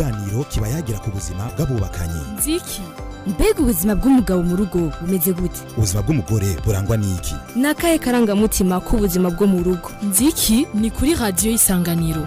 ikiganiro kiba yagira ku buzima bw'abubakanye nziki mbega ubuzima bw'umugabo mu rugo bumeze gute ubuzima bw'umugore burangwa n'iki ni akahe karangamutima k'ubuzima bwo mu rugo nziki ni kuri radiyo y'isanganiro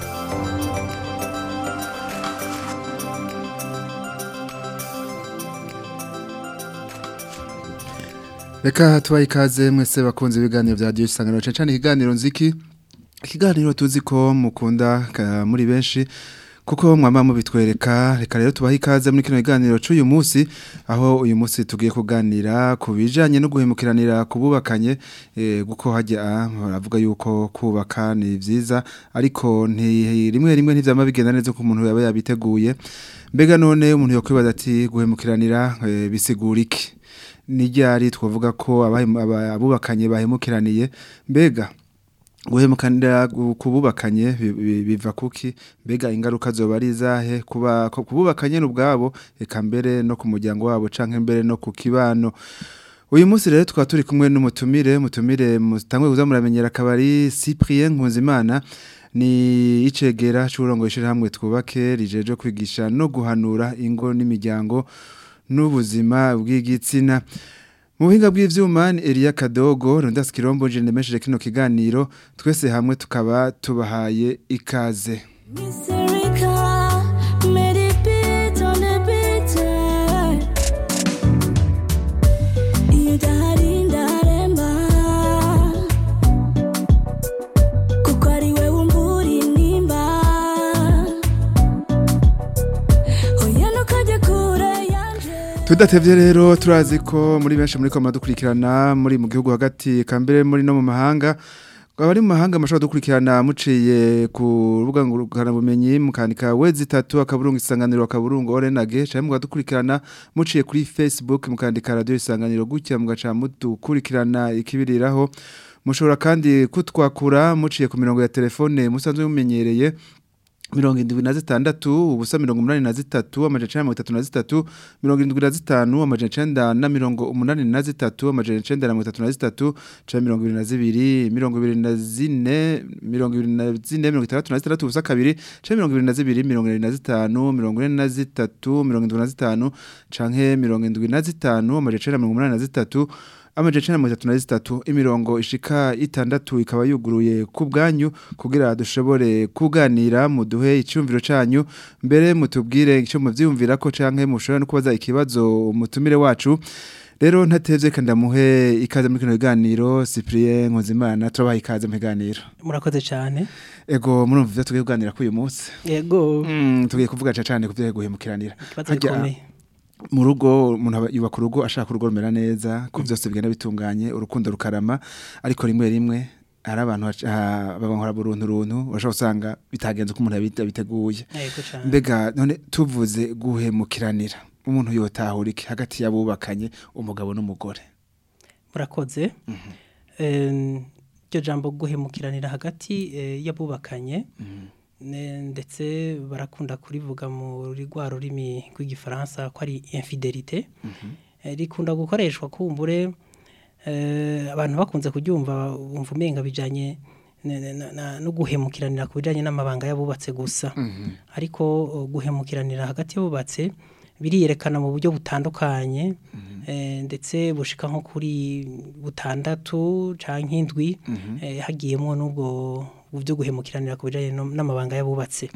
reka tubaye ikaze mwese bakunze ibiganiro bya radiyo isanganiro cyane cyane ikiganiro nziki ikiganiro tuzi ko mukunda ka- muri benshi kuko mwama mubitwereka reka rero tubahe ikaze muri kino kiganiro cy'uyu munsi aho uyu munsi tugiye kuganira ku bijanye no guhemukiranira ku bubakanye eh, kuko hajya baravuga yuko kubaka ni vyiza ariko nti rimwe rimwe ntivyama bigenda neza ko umuntu yaba yabiteguye mbega none umuntu yokwibaza ati guhemukiranira eh, bisigura iki ni ryari twavuga ko abahemu- aba- abubakanye bahemukiraniye mbega guhemukanira gu- kububakanye bi- bi- biva kuki mbega ingaruka zoba ari izahe kuba ku- kububakanye n'ubwabo eka mbere no ku muryango wabo canke mbere no ku kibano uyu munsi rero tukaba turi kumwe n'umutumire mutumire mutangwe kuza muramenyera akabari Cyprien Nkunzimana ni icegera c'uburongo hamwe twubake rijeje kwigisha no guhanura ingo n'imiryango n'ubuzima bw'igitsina mu buhinga bw'ivyuma ni Elia Kadogo Rondas Kirombo je nemesheje kino kiganiro twese hamwe tukaba tubahaye ikaze Mysterica, made it beat on the beat. Iyo udahari ndaremba kuko ari we wumvura intimba oya ntukajye kure yanje Tudatevye rero turazi ko muri benshi muri koma dukurikirana muri mu gihugu hagati kambere muri no mu mahanga abari mu mahanga mashobora dukurikirana muciye ku rubuga ngurukana bumenyi mukandika wezi tatu akaburungu isanganiro akaburungu orenage cyangwa mugadukurikirana muciye kuri Facebook mukandika radio isanganiro gutya mugaca mudukurikirana ikibiriraho mushobora kandi kutwakura muciye ku mirongo ya telefone musanzwe mumenyereye mirongo indwi na zitandatu ubusa mirongo umunani na zitatu amajana icenda na mirongo itatu na zitatu mirongo indwi na zitanu amajana icenda na mirongo umunani na zitatu amajana icenda na mirongo itatu na zitatu canke mirongo ibiri na zibiri mirongo ibiri na zine mirongo ibiri na zine mirongo itandatu na zitandatu ubusa kabiri canke mirongo ibiri na zibiri mirongo irindwi na zitanu mirongo ine na zitatu mirongo indwi na zitanu canke mirongo indwi na zitanu amajana icenda na mirongo umunani na zitatu amajana icenda na mirongo itatu na zitatu imirongo ishika itandatu ikaba yuguruye ku bwanyu kugira dushobore kuganira muduhe icyumviro canyu mbere mutubwire icyo muvyiyumvira ko canke mushobora no kubaza ikibazo umutumire wacu rero ntatevye kandi ndamuhe ikaze muri kino kiganiro Cyprien Nkunzimana turabaha ikaze mu kiganiro murakoze cyane ego murumva ivyo tugiye kuganira kuri uyu munsi yego Mm, tugiye kuvuga ca cane ku vyo guhemukiranira ikibazo Harya, gikomeye mu rugo umuntu aba- yubaka urugo ashaka urugo rumera neza ko byose bigenda bitunganye urukundo rukarama ariko rimwe rimwe hari abantu baca- ah, babankora buruntu runtu bashobora usanga bitagenze uko umuntu yabite- yabiteguye yego cyane mbega none tuvuze guhemukiranira umuntu yotahura iki hagati y'abubakanye umugabo n'umugore murakoze Em, iryo jambo guhemukiranira hagati eh, y'abubakanye ne- ndetse barakunda kurivuga muri rwa rurimi rw'igifaransa ko ari infidelite Eh, rikunda gukoreshwa kumbure eh, abantu bakunze kuryumva bumva umenga bijanye ne- ne- na- na- no guhemukiranira ku bijanye n'amabanga y'abubatse gusa ariko uh, guhemukiranira hagati y'abubatse biriyerekana mu buryo butandukanye eh, ndetse bushika nko kuri butandatu canke indwi eh, hagiyemwo n'ubwo byo guhemukiranira ku bijanye no- n'amabanga y'abubatse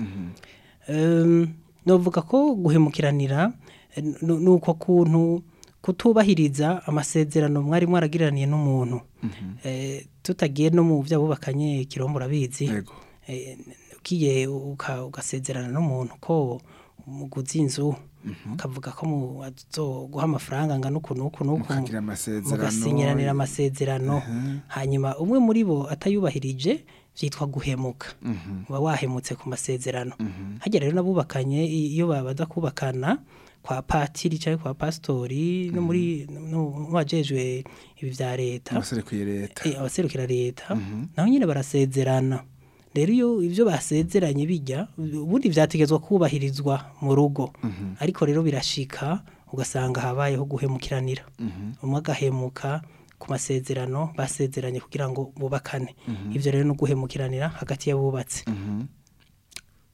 Em, novuga ko guhemukiranira eh, nu- nuko kuntu kutubahiriza amasezerano mwari mwaragiraniye n'umuntu Eh, tutagiye no mu vyabubakanye kirombo urabizi yego Eh, ugiye uka- ugasezerana n'umuntu ko muguzi inzu ukavuga ko mu- azoguha amafaranga angana uku n'uku n'uku mukagira amasezerano mugasinyiranira amasezerano hanyuma umwe muri bo atayubahirije vyitwa guhemuka uba wahemutse ku masezerano hajya rero n'abubakanye i- iyo babaza kubakana kwa patiri cyangwa kwa pasitori no muri no mu bajejwe ibi vya leta abasore kwiye leta Eh, abaserukira leta naho nyine barasezerana rero iyo ibyo basezeranye bijya ubundi vyategezwa kubahirizwa mu rugo ariko rero birashika ugasanga habayeho guhemukiranira umwe agahemuka ku masezerano basezeranye kugira ngo bubakane ivyo rero no guhemukiranira hagati y'abubatse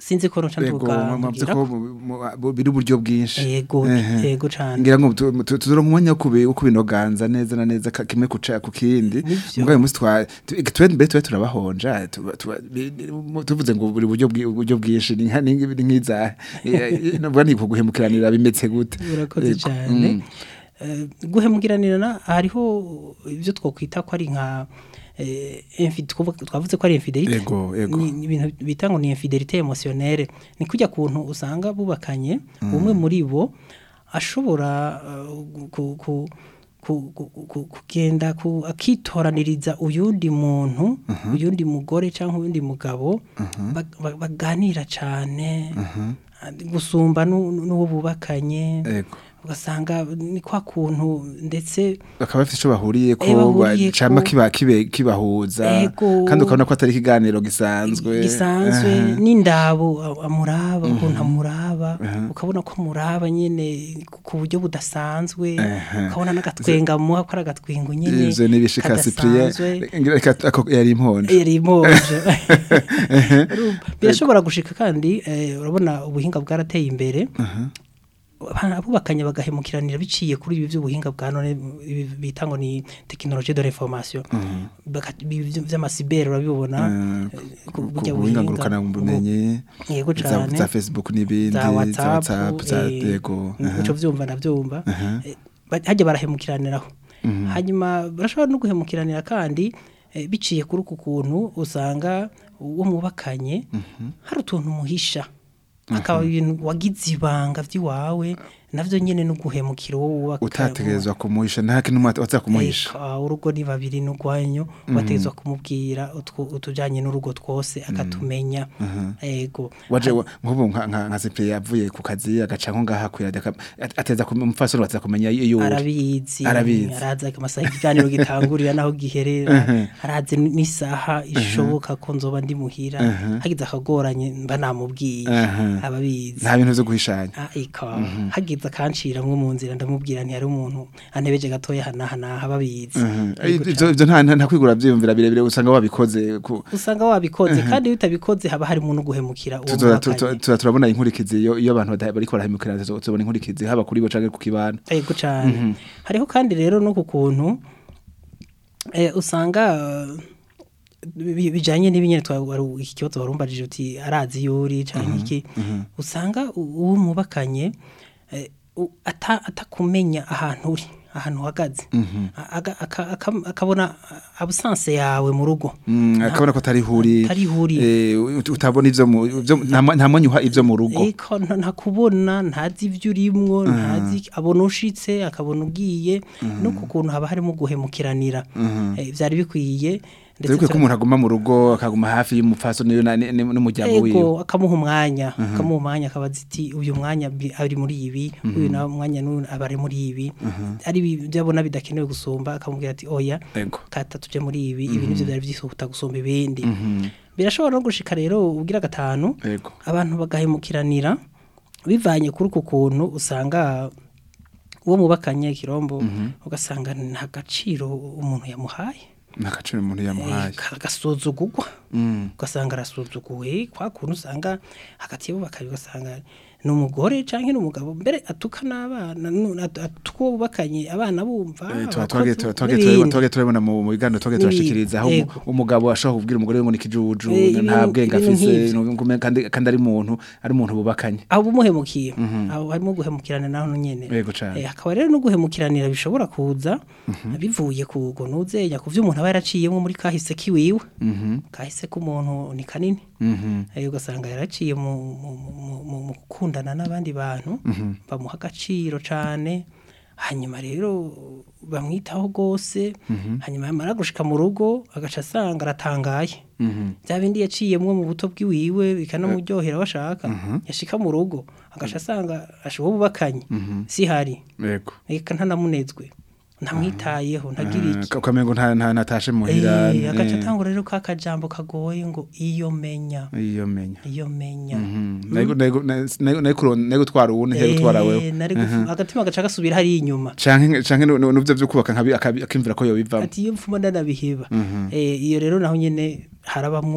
sinzi ko nuca Ego, nduga mwavuze ngira ko ko- mu- mu- mu- biri uburyo bwinshi yego Ehe. yego cane ngira ngo tu- tu- tuzoronka umwanya wo kubi- wo kubinoganza neza na neza ka- kimwe kuca ku kindi Nivyo. mugabo uyu munsi twa tu- twe mbere twe turabahonja tuba- tuba- bi- bi- tuvuze ngo buri buryo bwi- uburyo bwinshi ni nka ni nki- ni nk'iza navuga ni kuguhemukiranira bimetse gute urakoze Ego, cyane mm. Eh, guhemukiranirana hariho ibyo twokwita ko ari nka eh, infi- twavuga- twavuze ko ari infidelite Ego, ego. ni ni ibintu bita ngo ni infidelite emotionnelle ni kujya kuntu usanga bubakanye umwe muri bo ashobora eh, ku- ku- ku- ku- ku- kugenda ku- akitoraniriza uyundi muntu uyundi mugore cyangwa uyundi mugabo ba- ba- baganira cyane gusumba n'u- n'uwo bubakanye Ego. ugasanga ni kwa kuntu ndetse bakaba bafite icyo bahuriye ko Eh, bahuriyeko. cama kiba kibe kibahuza Ego. kandi ukabona ko atari ikiganiro gisanzwe gisanzwe Aha. n'indabo a- amuraba ukuntu amuraba ukabona ko amuraba nyine ku- ku buryo budasanzwe Aha. ukabona n'agatwenga amuha ko ari agatwengo nyine ivyo nibishika Cyprien kadasanzwe. ngira reka ako yari imponje yari imoje Urumva, birashobora gushika kandi eh, urabona ubuhinga bwarateye imbere Abana- abubakanye bagahemukiranira biciye kuri ibi by'ubuhinga bwa none ibi bita ngo ni tekinoloji de l'information Baka- ibi vy- vy'amasibere urabibona eh, ku- burya ubuhinga buhinga, ngurukana bumenyi yego za cane za Facebook n'ibindi za za whatsapp WhatsApp za eh, yego uco vyumva ndavyumva Eh, ba- hajya barahemukiraniraho hanyuma barashobora no guhemukiranira kandi eh, biciye kuri uku kuntu usanga uwo mubakanye hari utuntu muhisha akaba ibintu wagize ibanga vy'iwawe navyo nyene no guhemukira uwo wubaka utategerezwa kumuhisha nta kintu waza kumuhisha Eka, urugo ni babiri n'urwanyu wategezwa kumubwira utwo- utujanye n'urugo twose akatumenya ego waje wa- nk'ubu nka nka nka Cyprien yavuye ku kazi agaca nko ngaha kwirada ateza umufasoni wateza kumenya iyo uri arabizi Arabizi. araza amasaha ikiganiro gitangurira naho giherera arazi n'isaha ishoboka ko nzoba ndi muhira hagize akagoranye mba namubwiye Aha. ababizi nta bintu vyo guhishanya Ah, ika hagize akanciramwo mu nzira ndamubwira ntiyari umuntu anebeje gatoya hanahanaha babizi Yego ivyo ivyo nta nta kwigura vyiyumvira birebire usanga wabikoze ku usanga wabikoze kandi iyo utabikoze haba harimo no guhemukira uwo tuzoza tu- mubakanye tu- tuza turabona inkurikizi iyo iyo abantu bada- bariko barahemukirana tuzo- tuzobona inkurikizi haba kuri bo canke ku kibana yego cyane hariho kandi rero no ku kuntu eh, usanga eh, bi- bijanye n'ibinyene twa wari- iki kibazo warumbajije uti arazi yuri canke iki usanga u- uwo mubakanye eh, u- ata atakumenya ahantu uri ahantu uhagaze A- aga- aka- aka- akabona absence yawe mu rugo Mm, akabona ko atari huri Atari huri. eh, ut- utabona ivyo mu ivyo nta mwa- nta mwanya uha ivyo mu rugo Eko nta- ntakubona ntazi ibyo urimwo ntazi abona ushitse akabona ugiye no ku kuntu haba harimo guhemukiranira Eh, vyari bikwiye Dore ko umuntu aguma mu rugo akaguma hafi y'umupfasoni niyo na- ni- ni- n'umuryango wiwe ego akamuha umwanya akamuha umwanya akabaza iti uyu mwanya bi- ari muri ibi uyu nawe mwanya n'uyu aba ari muri ibi ari ibi byo abona bidakenewe gusumba akamubwira ati oya Ego. kata tuje muri ibi ibi nivyo byari vyisuhuta gusumba ibindi birashobora no gushika rero ubwira gatanu Ego. abantu bagahemukiranira bivanye kuri uku kuntu usanga uwo mubakanye kirombo ugasanga nta gaciro umuntu yamuhaye nakaciro umuntu yamuhaye Eh, agasuzugurwa Mm. ugasanga arasuzuguwe kwa kuntu usanga hagati yabo bakari ugasanga ni umugore canke ni umugabo mbere atuka n'abana nu- at- atuka uwo bubakanye abana bumva Eh, tuba- abakozi, twage- tuba- twage n'ibindi. turabona- twage turabona mu mu biganiro twage N'ibindi. turashikiriza aho Ego. umu- umugabo ashobora kubwira umugore we ngo ni ikijuju Eh, nta ibintu- bwenge ibintu afise nk'ivyo. ngume- kandi kandi ari umuntu ari umuntu bubakanye abo umuhemukiye abo harimo guhemukirana naho nyene Yego cane. Eh, hakaba rero no guhemukiranira bishobora kuza bivuye ku ngo nuzenya ku vyo umuntu aba yaraciyemo muri kahise kiwiwe kahise k'umuntu ni kanini Eh, ugasanga yaraciye mu mu- mu- mu- mu gukundana n'abandi bantu bamuha agaciro cane hanyuma rero bamwitaho rwose hanyuma yamara gushika mu rugo agaca asanga aratangaye bya bindi yaciyemwo mu buto bw'iwiwe bikanamuryohera bashaka yashika mu rugo agaca asanga ashoboye bubakanye si hari yego reka ntanamunezwe ntamwitayeho ntagira iki ukamengo nta nta natashe muhira Eh, agaca eh, atangura rero ka kajambo kagoye ngo iyo menya iyo menya iyo menya nego nego nego nego kuron- nego twara uwundi ntego twara Eh, wewe nari gufu- agatima gaca gasubira hari inyuma canke canke nu- nu- nuvyo vyo kubaka nkabi akabi- akimvira ko yobivamo ati iyo mfuma ndanabiheba Eh, iyo rero naho nyene harabamwo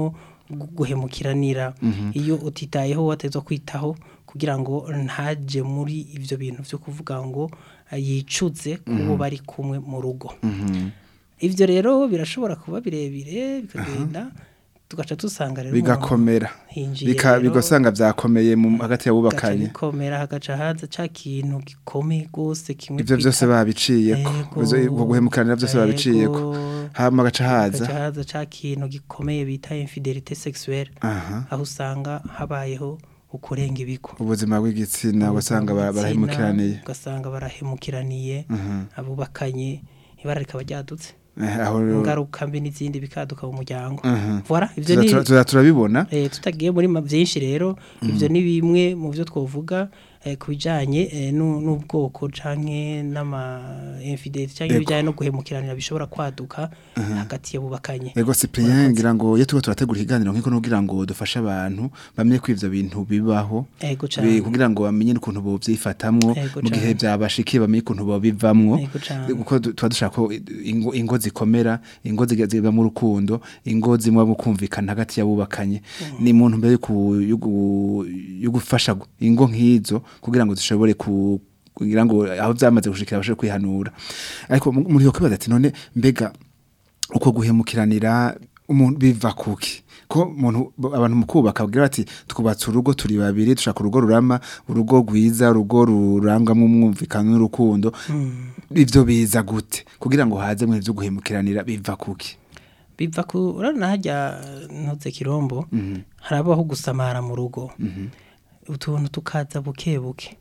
gu- guhemukiranira iyo utitayeho watezwa kwitaho kugira ngo ntaje muri ivyo bintu vyo kuvuga ngo eh, yicuze kubo bari kumwe mu rugo ivyo rero birashobora kuba birebire bikagenda tugaca dusanga rero umuntu bigakomera hinjiye Bika- rero- bigasanga byakomeye mu hagati gaca y'abubakanye bikomera hagaca haza ca kintu gikomeye gose kimwe ivyo byose twita- babiciyeko Yego. Izo- ubwo guhemukiranira byose babiciyeko Yego. hama gaca haza hagaca haza ca kintu gikomeye bita infidelite sexuelle aha aho usanga habayeho ukurenga ibigo ubuzima bw'igitsina ugasanga bara- barahemukiraniye ugasanga barahemukiraniye abubakanye ibara rikaba ryadutse Eh, aho ingaruka mbi n'izindi bikaduka mu muryango Mhm. voilà ivyo tuza- ni tuza- tuza turabibona Eh, tutagiye muri ma- byinshi rero ivyo ni bimwe mu byo twovuga eh, ku bijanye eh, nu- n'ubwoko canke n'ama infidelity canke Ego. ibijanye no guhemukiranira bishobora kwaduka hagati y'abubakanye Ego Cyprien Murakoze. ngira ngo iyo tuba turategura ikiganiro nk'iko nugira ngo dufashe abantu bamenye ko ivyo bintu bibaho Ego Bi- cane. kugira ngo bamenye n'ukuntu bovyifatamwo Ego mu gihe cane. byabashikiye bamenye ukuntu bobivamwo Ego cane. kuko du- tuba dushaka ko ingo, ingo zikomera ingo ziga- zibamwo urukundo ingo zimwe mu kumvikana hagati y'abubakanye ni muntu mbere yo ku- yo gu- yo gufasha gu- ingo nk'izo kugira ngo zishobore ku kugira ngo aho byamaze gushikira bashobore kwihanura ariko mu- muri yo kwibaza ati none mbega uko guhemukiranira umuntu biva kuki ko umuntu abantu mu kubaka bagira bati twubatse urugo turi babiri dushaka urugo rurama urugo rwiza urugo rurangwamo umwumvikano n'urukundo ivyo biza gute kugira ngo haze mu byo guhemukiranira biva kuki biva ku urabona hajya ntuze kirombo harabaho gusamara mu rugo utuntu tukaza buke buke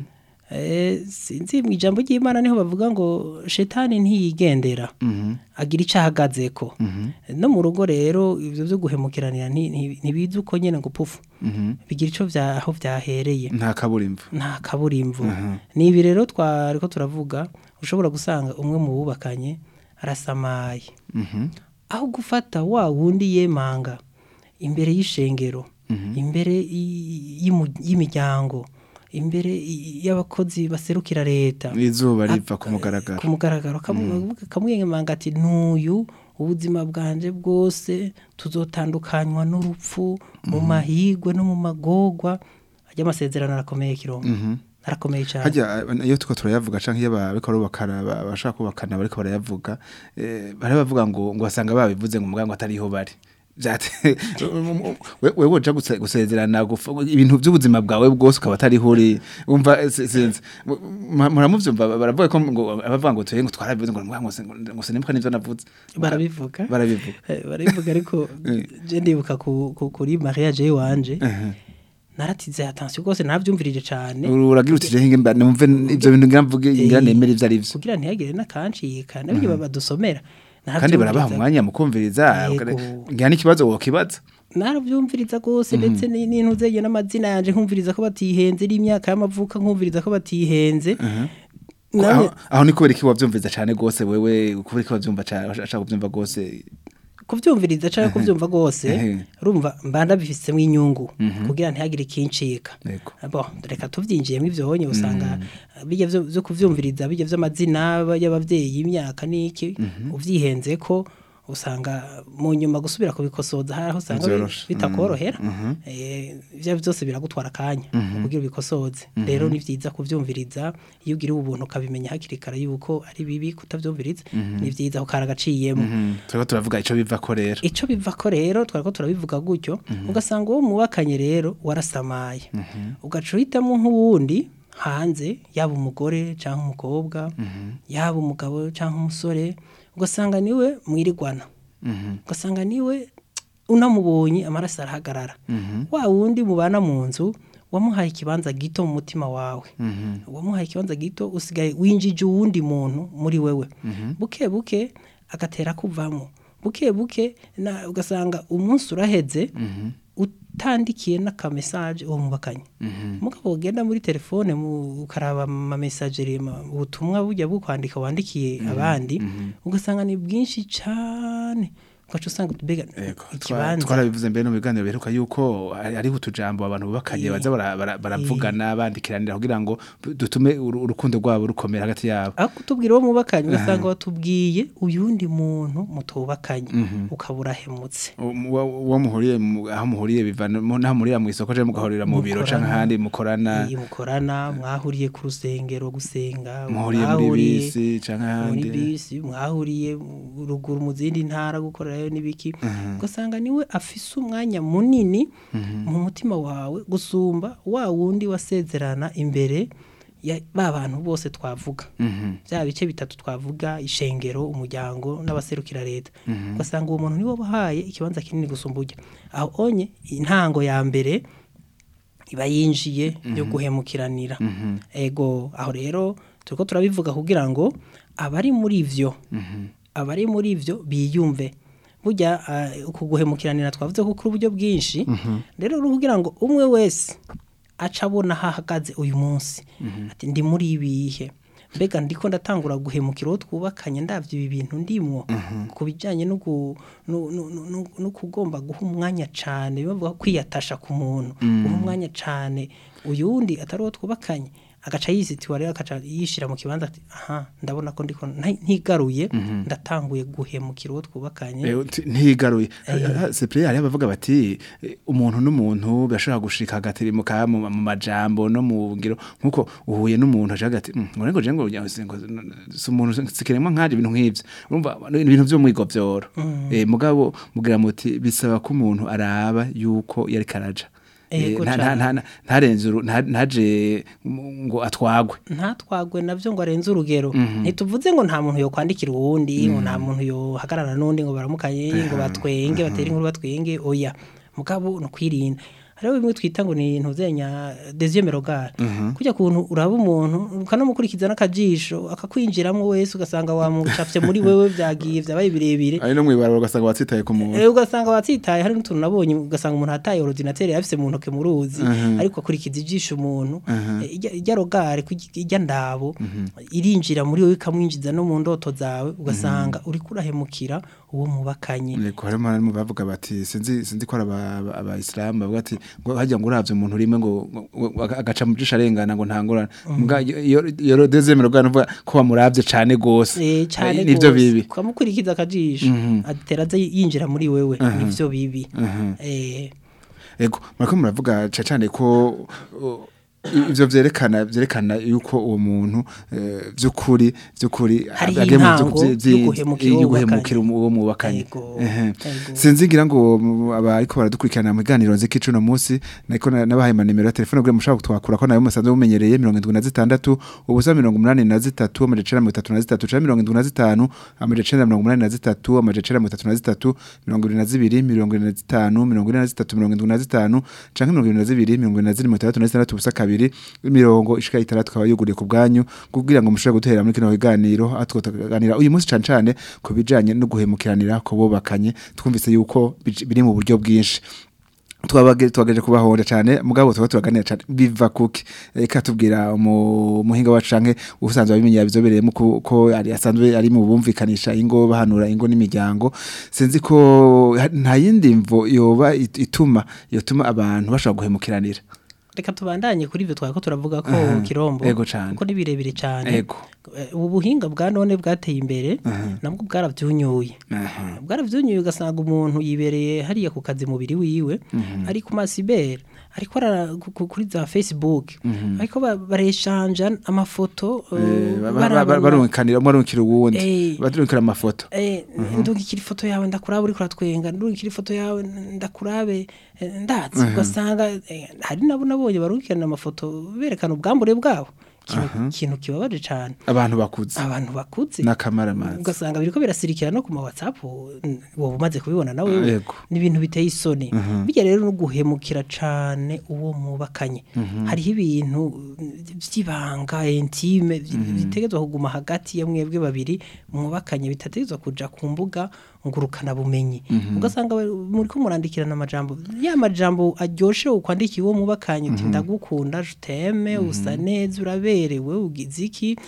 Eh, sinzi mu ijambo ry'imana niho bavuga ngo shetani ntiyigendera agira icyo ahagazeko no mu rugo rero ibyo byo guhemukiranira nti- nti- ntibizi uko nyine ngo pufu bigira icyo bya aho byahereye nta kaburimbo nta kaburimbo ni ibi rero twari ko turavuga ushobora gusanga umwe mu bubakanye arasamaye aho gufata wa wundi yemanga imbere y'ishengero imbere y- y'imu- y'imiryango imbere y- y'abakozi baserukira leta izuba riva Ak- ku mugaragaro ku mugaragaro kamu- kamwemanga ati n'uyu ubuzima bwanje bwose tuzotandukanywa n'urupfu mu mahigwe no mu magogwa ajya amasezerano arakomeye kirombo arakomeye cyane hajya eh, iyo tuko turayavuga canke iyo bariko barubakana ba- bashaka kubakana bariko barayavuga eh, bari bavuga ngo ngo basanga babivuze ngo mugango atariho bari Vyate- we- wewe uja guse- gusezerana gufa- ibintu by'ubuzima bwawe bwose ukaba atariho uri umva eh, si- sinzi Mu- mu- muramuvyumva baravuga ko ngo abavuga ngo tuye ngo twarabivuze ngo ngo se- ngo sinibuka n'ivyo navuze barabivuga barabivuga Eh, barabivuga ariko Eh. je ndibuka ku- ku- kuri mariage yiwanje naratize attention rwose navyumvirije cyane uragira uti jehe mba numve ivyo bintu ngira mvuge ngira Eh, nemere ivyo arivyo kugira ntihagire n'akancika nabyo badusomera kandi barabaha umwanya mu kumviriza Yego. ngira n'ikibazo wokibaza narabyumviriza rwose ndetse ni- n'intu zege n'amazina yanje nkumviriza ko batihenze n'imyaka y'amavuka nkumviriza ko batihenze Nawe- aho aho ni kubera iki wavyumviza cane gose wewe kubera iki wavyumva cane ashaka kuvyumva gose kuvyumviriza cyangwa kuvyumva rwose Ehe. urumva mbanda bifisemo inyungu kugira ntihagire ikincika Yego. bo reka tuvyinjiyemo ivyo honye usanga bijya vyo vyo kuvyumviriza bijya vy'amazina y'abavyeyi imyaka n'iki uvyihenze ko usanga mu nyuma gusubira kubikosoza hari aho usanga bi- Vyoroshe. bitakorohera Eh, ivyo byose biragutwara akanya kugira ubikosoze rero ni vyiza kuvyumviriza iyo ugira ubuntu ukabimenya hakiri kare yuko ari bibi kutavyumviriza ni vyiza ukara agaciyemo turiko turavuga ico biva ko rero ico biva ko rero twariko turabivuga gutyo ugasanga uwo mubakanye rero warasamaye ugaca uhitamwo nk'uwundi hanze yaba umugore cyangwa umukobwa yaba umugabo cyangwa umusore ugasanga niwe mwirigwana ugasanga niwe unamubonye amaraso arahagarara wa wundi mubana mu nzu wamuhaye ikibanza gito mu mutima wawe wamuhaye ikibanza gito usigaye winjije uwundi muntu muri wewe buke buke agatera kuvamo buke buke na- ugasanga umunsi uraheze utandikiye n'akamesaje uwo mubakanye mugabo ugenda muri telefone mu- ukaraba amamesageri ubutumwa bujya bukwandika wandikiye abandi ugasanga ni bwinshi cyane ugaca usanga mbega Ego, twa- ikibanza twarabivuze mbere no mu biganiro biheruka yuko hari- hariho utujambo abantu bubakanye Eh. baza bara- bara- baravugana bandikiranira kugira ngo dutume uru- urukundo rwabo rukomera hagati yabo aho kutubwira uwo mubakanye ugasanga watubwiye uyundi muntu mutubakanye ukaba urahemutse Um, wa- uwo muhuriye mu- aho muhuriye bivana mu- naho muhurira mu isoko cyangwa mugahurira mu biro Mukorana. cyangwa ahandi mukorana iyi mukorana mwahuriye ku rusengero gusenga muhuriye muri mwahuriye bisi cyangwa muri ahandi bisi mwahuriye mu- ruguru mu zindi ntara gukorerayo n'ibiki ugasanga niwe afise umwanya munini mu mutima wawe gusumba wa wundi wasezerana imbere ya ba bantu bose twavuga bya bice bitatu twavuga ishengero umuryango n'abaserukira leta ugasanga uwo muntu niwe wahaye ikibanza kinini gusumba ujya aho onye intango ya mbere iba yinjiye yo guhemukiranira ego aho rero turiko turabivuga kugira ngo abari muri ivyo abari muri ivyo biyumve burya uh, uku guhemukiranira twavuze ko kuri uburyo bwinshi rero uri kugira ngo umwe wese aca abona aho ahagaze uyu munsi ati ndi muri ibihe mbega ndiko ndatangura guhemukira uwo twubakanye ndavye ibi bintu ndimwo ku bijyanye no gu- no- no- no- no- no kugomba guha umwanya cane bavuga kwiyatasha ku muntu guha umwanya cane uyu wundi atari uwo twubakanye agaca yisitiwa rero agaca yishira mu kibanza ati aha ndabona ko ndiko nta- ntigaruye ndatanguye guhemukira uwo twubakanye Eh, uti- ntigaruye sepure hariho abavuga bati eh, umuntu n'umuntu bashobora gushika agatirimuka mu mu majambo no mu ngiro nkuko uhuye n'umuntu aje hagati ngo ngo je ngo ngo si umuntu sikiremwa nkaje ibintu nk'ivyo urumva ni ibintu vy'umwigo vyoro eh mugabo mugira muti bisaba ko umuntu araba yuko yari karaja Eh, Ego nta- nta- cane. nta- ntarenze uru- nta- ntaje ngo atwagwe ntatwagwe navyo ngo arenze urugero ntituvuze ngo nta muntu yokwandikira uwundi ngo nta muntu yohagarara n'undi ngo baramukanye ngo batwenge batere inkuru batwenge oya mugabo ni ukwirinda hariho bimwe twita ngo ni ntuzenya deuxième regard kujya kuntu uraba umuntu ukanamukurikiza n'akajisho akakwinjiramo wese ugasanga wamucafye muri wewe vyagiye vyabaye birebire ari no mwibarabara ugasanga watsitaye ku muntu Eh, ugasanga watsitaye hari n'utuntu nabonye ugasanga umuntu ataye ordinateur yafise mu ntoke mu ruzi ariko akurikiza ijisho umuntu Eh, ijya- ijya rogare ku- ijya ndabo irinjira muri wowe ikamwinjiza no mu ndoto zawe ugasanga uri kurahemukira uwo mubakanye Yego harimo harimo bavuga bati sinzi sinzi ko ari aba- aba- abayisilamu bavuga ati ngo hajya ngo uravye umuntu rimwe ngo ngo- ngo agaca mu jisho arengana ngo ntangorane muga iyo iyo dezemero bwa nuvuga ko bamuravye cane gose Eh, cane Eh, nivyo gose. bibi ukamukurikiza akajisho atera aza yinjira muri wewe nivyo bibi Eh, Ego mariko muravuga ca cane ko uh, ivyo vyerekana vyerekana yuko uwo muntu eh, vy'ukuri vy'ukuri Hariho agiye mu intango vyo- vyi- yo guhemukira uwo yo guhemukira mubakanye. uwo mubakanye Ego, Ehe. ego. sinzi ngira ngo mu- abariko baradukurikirana mu biganiro nziki cuno munsi nariko na- nabahaye manimero ya telefone kugira mushaka kutwakura ko nayo musanzwe mumenyereye mirongo indwi na zitandatu ubusa mirongo umunani na zitatu amaja icenda mirongo itatu na zitatu canke mirongo indwi na zitanu amaja icenda mirongo umunani na zitatu amaja icenda mirongo itatu na zitatu mirongo ibiri na zibiri mirongo ine na zitanu mirongo ine na zitatu mirongo indwi na zitanu canke mirongo ibiri na zibiri mirongo ine na zine mirongo itandatu na zitandatu ubusa kabiri imirongo ishika itandatu ikaba yuguriye ku bwanyu kugira ngo mushobore guterera muri kino biganiro aho tukaganira uyu munsi cane cane ku bijanye no guhemukiranira ku bubakanye twumvise yuko bij- biri mu buryo bwinshi twabage twagaje kubahonda cyane mugabo tuba turaganira cyane biva kuki reka tubwira mu muhinga wacu canke usanzwe abimenyera bizobereyemo ko ko ari asanzwe ari mu bumvikanisha ingo bahanura ingo n'imiryango sinzi ko ha- nta yindi mvo yoba it- ituma yotuma abantu bashobora guhemukiranira reka tubandanye kuri ivyo twari ko turavuga ko Aha, kirombo ego cane. kuko ni birebire cane Ego. Eh, ubu buhinga bwa none bwateye imbere nabwo bwaravyunyuye Aha. bwaravyunyuye ugasanga umuntu yibereye hariya ku kazi mubiri wiwe ari ku masibere ariko ara- ku- ku- kuri za facebook ariko ba- bareshanja amafoto eh, Eh, ba- ba- baraba- ba- barunkanira barunkanira uwundi Eh. barunkanira amafoto Eh, ndungikira ifoto yawe ndakurabe uriko uratwenga ndungikira ifoto yawe ndakurabe eh, ndazi ugasanga eh, hari nabo nabonye barungikirana amafoto berekana ubwambure bwabo Ikintu- ikintu kibabaje cane abantu bakuze abantu bakuze n'akamaramazi ugasanga biriko birasirikira no ku ma whatsapp mm, wowe umaze kubibona nawe Yego. ni ibintu biteye isoni bijya rero no guhemukira cane uwo mubakanye hariho ibintu mm, vy'ibanga intime vi- bitegezwa kuguma hagati ya mwebwe babiri mwubakanye bitategezwa kuja ku mbuga ngurukana bumenyi ugasanga bari- muriko murandikirana amajambo ya majambo aryoshe ukwandikiye uwo mubakanye uti ndagukunda je t'aime usa neza uraberewe ugize iki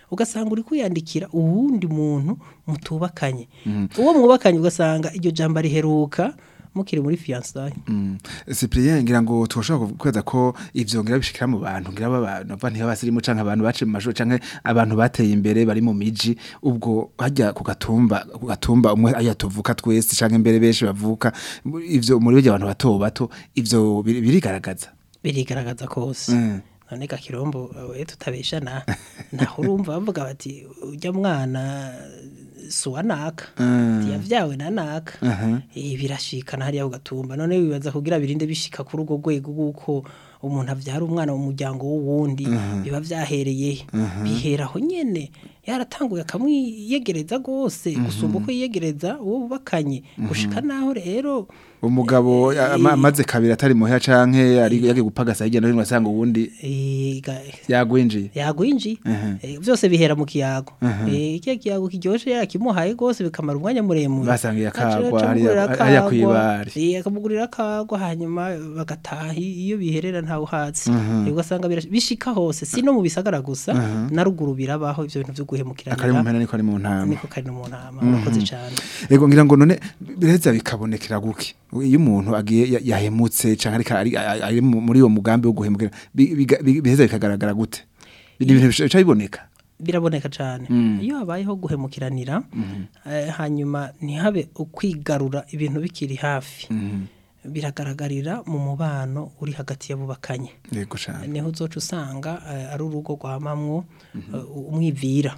ugasanga uri kwiyandikira uwundi muntu mutubakanye uwo mwubakanye ugasanga iryo jambo riheruka mukiri muri fiyansaye Cyprien ngira ngo tushobora kweza ko ivyo ngira bishikira mu bantu ngira abantu bava ntibasirimu canke abantu bace mu majoro canke abantu bateye imbere bari mu miji ubwo hajya ku gatumba ku gatumba umwe ayatuvuka twese canke imbere benshi bavuka ivyo muri byo abantu bato bato ivyo biri- birigaragaza birigaragaza kose Mm. none gakirombo we tutabeshana naho urumva bavuga bati ujya mwana suwa naka Mm. yavyawe na naka Aha. eh birashikana hariya ku gatumba none wibaza kugira birinde bishika kuri urwo rwego guko umuntu avyara umwana mu muryango w'uwundi biba vyahereye biheraho nyene yaratanguye akamwiyegereza rwose gusumba uko yiyegereza uwo bubakanye gushika naho rero umugabo ama- amaze kabiri atari muhera canke ari yagiye gupagasa hirya no hino asanga uwundi eh, ga- yagwinjiye yagwinji Mhm. eh, byose bihera mu kiyago eh ikiya kiyago kiryoshe yarakimuhaye gose bikamara umwanya muremure Basangiye Aca- akagwa aca hariya- amugurira hariya akagwa, kw'ibare. eh akamugurira akagwa hanyuma bagataha iyo biherera ntawe uhatse Eh, ugasanga birash- bishika hose si no mu bisagara gusa na ruguru birabaho ivyo bintu vyo akari mu guhemukiranira mpera niko ari mu ntama niko kari no mu ntama urakoze cyane Ego ngira ngo none bireza bikabonekera guki iyo umuntu agiye ya- yahemutse canke ariko ari ari- ari mu- muri uwo mugambi wo guhemukira bi- biga- bi- biheza bikagaragara gute ni ibintu bica biboneka biraboneka cyane iyo habayeho guhemukiranira eh, hanyuma ntihabe ukwigarura ibintu bikiri hafi biragaragarira mu mubano uri hagati y'abubakanye yego cane niho uzoca usanga eh, ari urugo rwamamwo eh, umwivira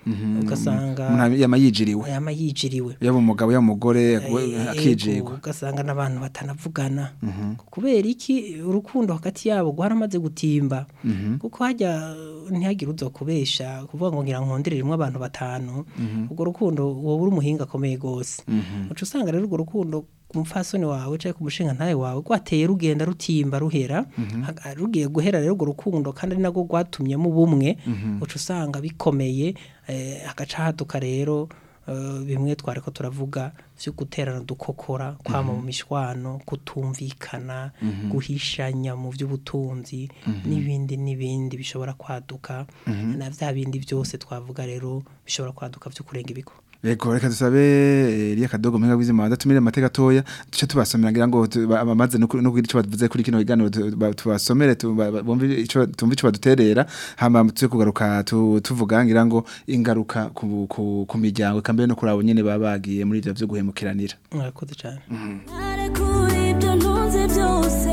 ugasanga umuntu yama yijiriwe yama yijiriwe yaba umugabo yaba umugore Ego, akijigwa ugasanga n'abantu batanavugana kubera iki urukundo hagati yabo rwaramaze gutimba kuko hajya ntihagire uzo kubesha kuvuga ngo ngira nkonderere rimwe abantu batanu urwo rukundo wowe uri umuhinga akomeye gose uca usanga rero urwo rukundo ku mupfasoni wawe cyangwa ku mushinga ntawe wawe rwateye rugenda rutimba ruhera Ha- rugiye guhera rero urwo rukundo kandi ari nabwo rwatumyemo ubumwe uca usanga bikomeye eh, hagaca haduka rero eh, bimwe twari ko turavuga byo guterana dukokora kwama mu mishwano kutumvikana guhishanya mu by'ubutunzi n'ibindi n'ibindi bishobora kwaduka na bya bindi byose twavuga rero bishobora kwaduka byo kurenga ibigo Ego reka dusabe Elia Kadogo mwenga wizima wadatumire amateka toya duce tubasomera ngira ngo tu- ba- bamaze no ku- no kugira ico bavuze kuri kino kiganiro tu- ba- tubasomere tu- ba- ba- bumve ico tumve ico baduterera hama tuze kugaruka tu- tuvuga ngira ngo ingaruka ku ku, ku miryango kambere no kurabo nyene baba bagiye muri ivyo vyo guhemukiranira murakoze cyane Narekura ibyo ntunze byose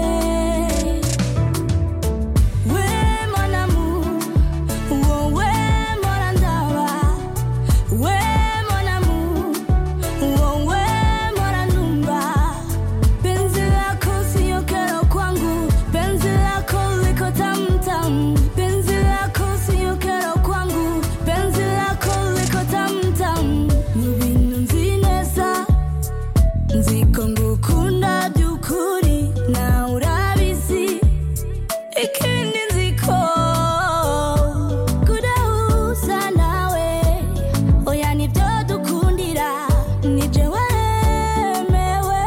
we monamu wowe mpora ndaba we monamu wowe mpora numva penzi lako siyo kero kwangu penzi lako liko tamtam penzi lako siyo kero kwangu penzi lako liko tamtam mu bintu nzi neza nziko ngukunda by'ukuri nawe urabizi ikindi nziko kudahuza nawe oya nibyo dukundira nije wemewe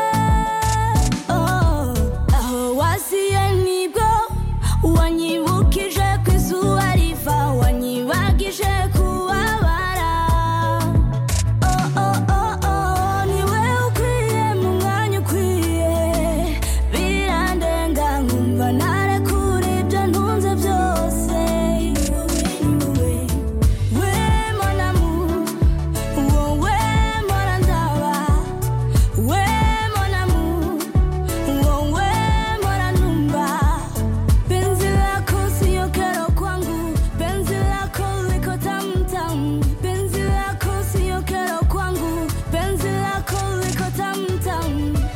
Oh, aho wasiye nibwo wanyibukije ku izuba riva wanyibagije kubabara Oh, oh, oh, oh, niwe ukwiye mu mwanya ukwiye birandenga nkumva narekura ibyo ntunze byose wowe we monamu wowe mpora ndaba we monamu wowe mpora numva penzi lako siyo kero kwangu penzi lako liko tamtam penzi lako siyo kero kwangu penzi lako liko tamtam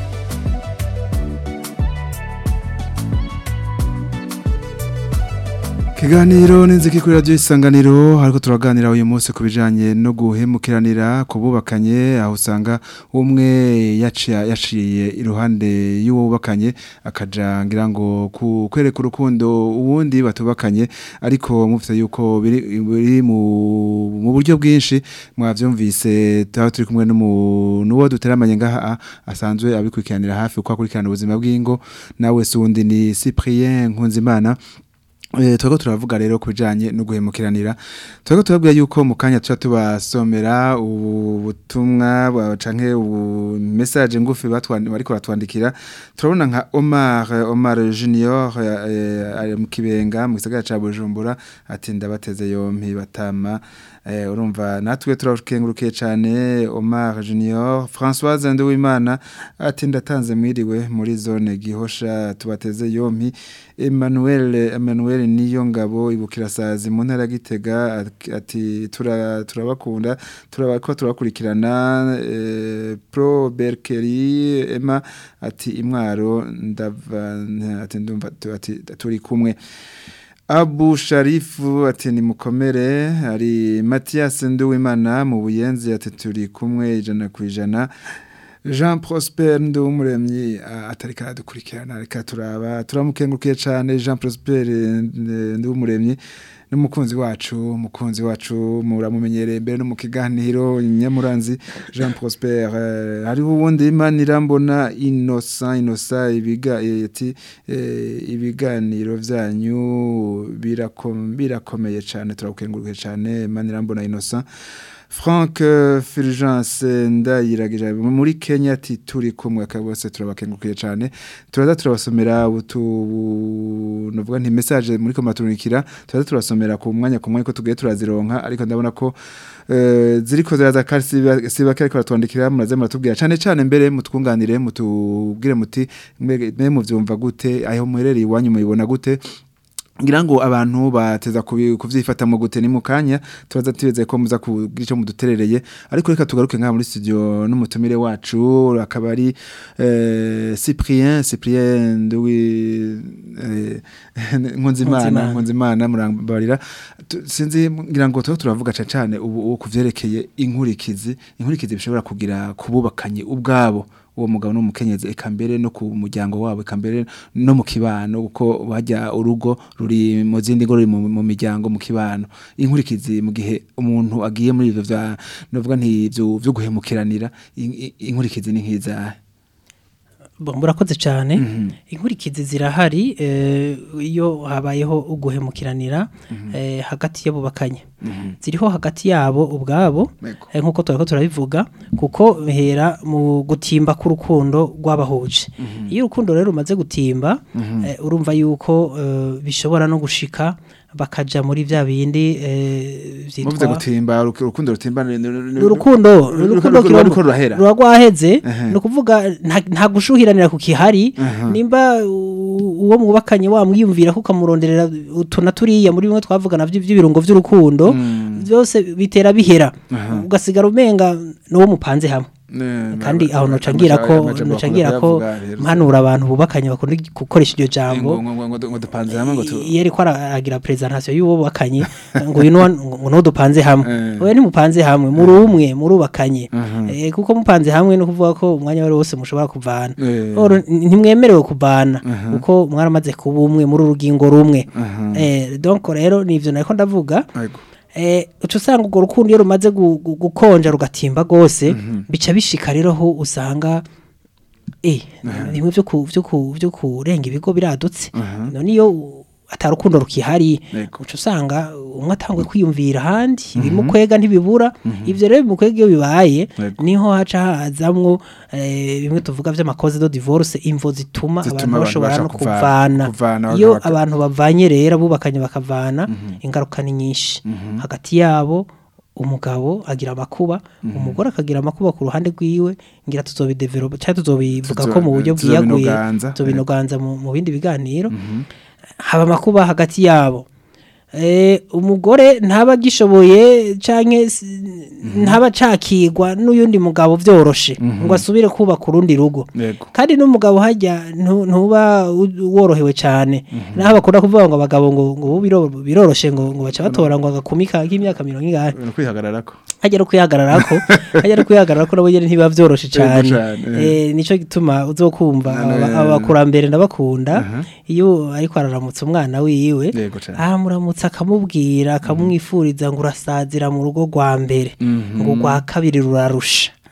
Kiganiro ninziki kuri radio isanganiro hariko turaganira uyu munsi kubijanye no guhemukiranira kububakanye aho usanga umwe yaciye yaciye iruhande y'uwubakanye akaja ngira ngo ku- kwereka urukundo uwundi batubakanye ariko mufite yuko biri, biri mu, mu buryo bwinshi mwavyumvise taho turi kumwe n'umu- n'uwo duteramanye ngaha asanzwe abikurikiranira hafi uko akurikirana ubuzima bw'ingo nawe sundi ni Cyprien Nkunzimana Eh, twego turavuga rero ku bijanye no guhemukiranira twego turabwira yuko mu kanya tuba tubasomera ubutumwa bwa- canke ubu message ngufi batwandi bariko batwandikira turabona nka Omar Omar Junior eh, ari mu kibenga mu gisagara ca Bujumbura ati ndabateze yompi batama eh, urumva natwe turakengurukiye cane Omar Junior Françoise Nduwimana ati ndatanze mwiriwe muri zone gihosha tubateze yompi Emmanuel Emmanuel niyo ngabo ibukirasazi mu ntara ya Gitega at- ati tura turabakunda turabako turakurikirana eh, Pro Berkeri Emma ati imwaro ndava ati ndumva tu- ati turi kumwe Abu Sharifu ati ni mukomere ari Mathias Nduwimana mu buyenzi ati turi kumwe ijana ku ijana Jean Prosper Ndumuremyi ah, atari karadukurikirana reka turaba turamukengurukiye cyane Jean Prosper eh, Ndumuremyi n'umukunzi wacu umukunzi wacu muramumenyereye mbere no mu kiganiro nyamuranzi Jean Prosper eh, hariho uwundi Imana mbona Innocent Innocent ibiga eh, ati eh, ibiganiro vyanyu birakom- birakomeye cyane turagukengurukiye cyane Imana mbona Innocent Frank uh, Fulgence ndayiragije muri Kenya ati turi kumwe kabose turabakengukiye cyane turaza turabasomera utu novuga nti message muri komaturikira turaza turasomera ku mwanya ku mwanya ko tugiye turazironka ariko ndabona ko eh, ziriko ziraza kandi siba siba ariko batwandikira muraze muratubwira cyane cyane mbere mutwunganire mutubwire muti mwe muvyumva gute aho muherereye iwanyu mubibona gute ngira ngo abantu bateza kubi- kuvyifata mu gute ni mu kanya turaza tubeze ko muza kugira ico muduterereye ariko reka tugaruke ngaha muri studio n'umutumire wacu akaba ari eh, Cyprien Cyprien Nduwi eh, Nkunzimana Nkunzimana. Nkunzimana murambarira Tu- sinzi ngira ngo tuba turavuga cane cane ubu ubu kuvyerekeye inkurikizi inkurikizi bishobora kugira kububakanye ubwabo uwo mugabo n'umukenyezi eka mbere no ku muryango wabo eka mbere no mu kibano kuko bajya urugo ruri mu zindi ngo ruri mu, mu miryango mu kibano inkurikizi mu gihe umuntu agiye muri ivyo vya novuga nti vyo vyo guhemukiranira in- in- inkurikizi ni nkizahe Bo, murakoze cyane inkurikizi zirahari eh, iyo habayeho uguhemukiranira eh, hagati y'abubakanye ziriho hagati yabo ubwabo Yego. eh, nk'uko turako turabivuga kuko bihera mu gutimba k'urukundo rw'abahuje iyo urukundo rero rumaze gutimba eh, urumva yuko eh, bishobora no gushika bakaja muri vya bindi eh, muvuze vyitwa gutimba uruku- urukundo rutimba ni- ni- ni- ni- urukundo ru- urukundo ru- kiromo- ruriko rurahera ruba rwaheze Ehe. ni ukuvuga nta- nta gushuhiranira ku kihari nimba u- uwo mwubakanye wamwiyumvira ko ukamuronderera utu na turiya muri bimwe twavuga navyo by'ibirungo vy'urukundo byose bitera bihera ugasigara umenga n'uwo mupanze hamwe Ne- kandi ma- aho ma- nocangira ko amajambo nocangira bakunda ko kuyavuga rero. mpanura abantu bubakanye bakunda gukoresha iryo jambo ngo ngo- ngo- ngo dupanze hamwe ngo tu iyo ariko aragira presentation y'uwo bakanye ngo uyu nuwa- ngo no dupanze hamwe Eh. oya ntimupanze hamwe muri umwe murubakanye Eh, kuko mupanze hamwe no kuvuga ko umwanya wari wose mushobora kuvana Eh. Oro, n- ntimwemerewe kuvana kuko mwaramaze kuba umwe muri urugingo rumwe Eh, donc rero nivyo nariko ndavuga Yego. eh uca usanga urwo rukundo iyo rumaze gu- gu- gukonja rugatimba rwose bica bishika rero aho usanga eh bimwe byo ku byo ku byo kurenga ibigo biradutse none iyo u- atarukundo rukihari Yego. uca usanga umwe atangwe kwiyumvira ahandi ibimukwega ntibibura ivyo rero bimukwega iyo bibaye Yego. niho haca hazamwo eh, bimwe tuvuga vy'amakoze do divorce imvo zituma Zituma abantu abantu bashobora basha no kuvana- kuvana kuvana iyo bakaba- abantu bavanye rero abubakanye bakavana ingaruka ni nyinshi hagati yabo umugabo agira amakuba umugore akagira amakuba ku ruhande rwiwe ngira tuzobidevelopa cyangwa tuzobivuga ko mu buryo Tuzo- bwiyaguye tuzobinoganza. tuzobinoganza mu mu bindi biganiro haba amakuba hagati yabo Eh, umugore ntaba agishoboye canke s- ntaba cakigwa n'uyundi mugabo vyoroshe ngo asubire kubaka urundi rugo Yego. kandi n'umugabo hajya ntu- ntuba u- worohewe cyane naho bakunda kuvuga ngo abagabo ngo ngo ubu biro- biroroshe ngo ngo baca batora ngo agakumika k'imyaka mirongo ingahe Ni kwihagararako hajya no kwihagararako hajya no kwihagararako nabo nyene ntibiba vyoroshe cyane cane, eh nico gituma uzokumva None- aba- abakurambere ndabakunda iyo ariko araramutsa umwana wiwe Yego cane. amuramutsa akamubwira akamwifuriza ngo urasazira mu rugo rwa mbere ngo rwa kabiri rurarusha